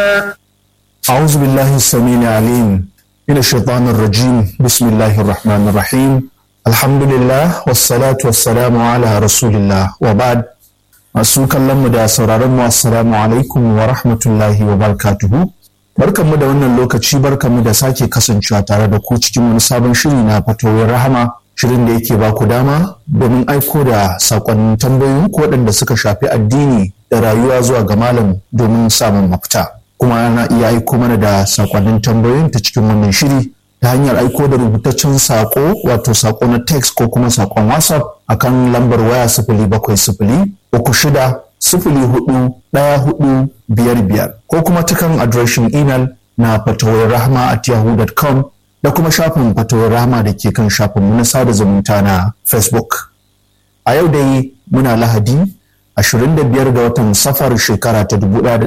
أعوذ بالله السميع العليم من الشيطان الرجيم بسم الله الرحمن الرحيم الحمد لله والصلاة والسلام على رسول الله وبعد masu kallon mu da sauraron mu assalamu alaikum wa rahmatullahi wa barakatuhu barkanmu da wannan lokaci barkanmu da sake kasancewa tare da ku cikin wani sabon shiri na fatoyin rahama shirin da yake ba ku dama domin aiko da sakonnin tambayoyin ko waɗanda suka shafi addini da rayuwa zuwa ga malam domin samun mafita kuma ana iya aiko mana da sakonnin tambayoyin ta cikin wannan shiri ta hanyar aiko da rubutaccen sako wato sako na text ko kuma sakon whatsapp akan lambar waya sifili bakwai sifili uku shida sifili hudu ɗaya hudu biyar biyar ko kuma ta kan adireshin imel na fatawar rahama at yahoo.com da kuma shafin fatawar rahama da ke kan shafinmu na sada zumunta na facebook a yau dai muna lahadi 25 ga watan safar shekara ta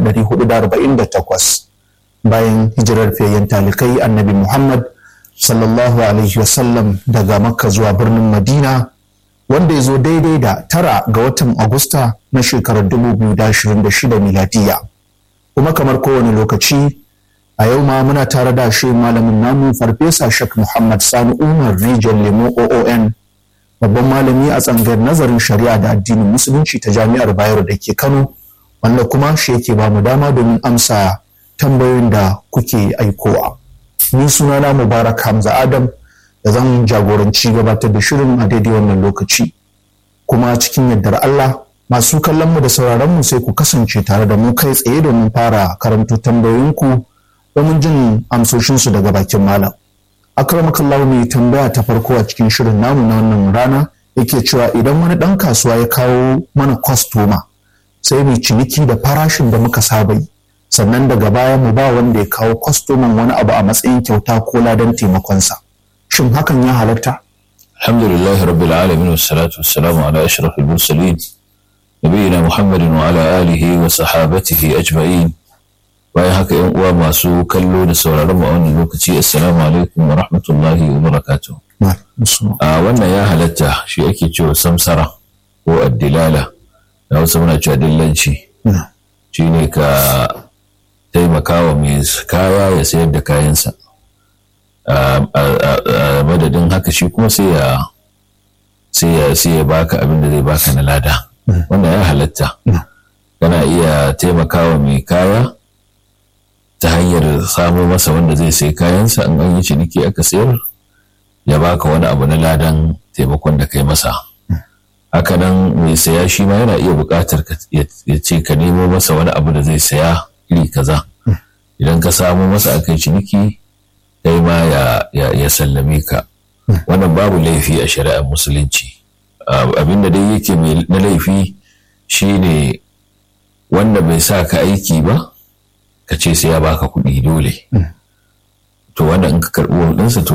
1448 bayan hijirar fiyayyen talikai annabi muhammad sallallahu alaihi wasallam daga makka zuwa birnin madina wanda ya zo daidai da tara ga watan agusta na shekarar 2026 miladiya kuma kamar kowane lokaci a yau ma muna tare da shi malamin namu farfesa shek muhammad sani umar rijal lemo oon babban malami a tsangar nazarin shari'a da addinin musulunci ta jami'ar bayero da ke kano wanda kuma shi yake ba mu dama domin amsa tambayoyin da kuke aikowa ni sunana mubarak hamza adam da zan jagoranci gabatar da shirin a daidai wannan lokaci kuma cikin yardar allah masu kallon mu da sauraron mu sai ku kasance tare da mu kai tsaye domin fara karanto tambayoyinku domin jin amsoshinsu daga bakin malam akramakallahu mai tambaya ta farko a cikin shirin namu na wannan rana yake cewa idan wani ɗan kasuwa ya kawo mana kwastoma sai mai ciniki da farashin da muka saba yi sannan daga baya mu ba wanda ya kawo kwastoman wani abu a matsayin kyauta ko ladan taimakonsa shin hakan ya halatta alhamdulillah rabbil alamin wassalatu wassalamu ala ashrafil mursalin nabiyina muhammadin wa ala alihi wa sahabatihi ajma'in bayan haka yan uwa masu kallo da sauraron mu a wannan lokaci assalamu alaikum wa rahmatullahi wa barakatuh a wannan ya halatta shi ake cewa samsara ko addilala da wasu muna cewa dillanci shine ka taimaka wa mai kaya ya sayar da kayansa a madadin haka shi kuma sai ya sai ya baka abin da zai baka na lada wannan ya halatta kana iya taimakawa mai kaya ta hanyar samo masa wanda zai sai kayansa in an yi ciniki aka sayar ya baka wani abu na ladan taimakon da kai masa hakanan mai saya shi ma yana iya buƙatar ya ce ka nemo masa wani abu da zai saya iri kaza idan ka samo masa aka yi ciniki kai ma ya sallame ka wannan babu laifi a shari'ar musulunci abinda dai yake na laifi shine wanda bai sa ka aiki ba ka ce sai ya baka kuɗi dole to wanda in ka karɓi ɗinsa to